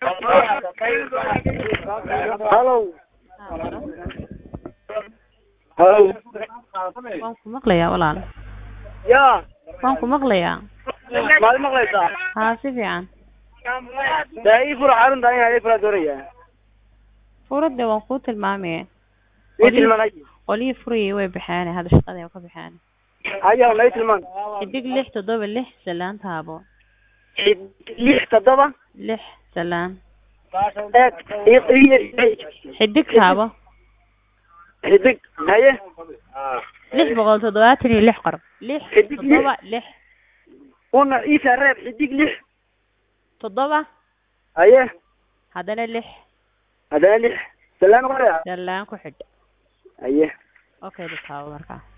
Hello. Hello. waan ku maqlayaa walaal Ya. waan ku maqlayaa Maad maqlaysaa? haa si fiican Daa ii fura xarunta in ay fura doonaya. furadda waan kuu tilmaamaya Ii tilmaanay. qolihii furayay way baxeen hadda shaqada ay ka baxeen Ayaa ma ii tilmaan. xidig lix toddoba lix salaan taabo Lix toddoba. lix salaan Eeg. Ii ii xidig taabo xidig. Haye. lix boqol toddobaatan iyo lix qor lix Xidig lix. toddoba lix Una ii sareeb xidig lix. toddoba Haye. haddana lix Hadana lix. Salaan qoraya. salaan ku xidh Haye. okay taabo markaa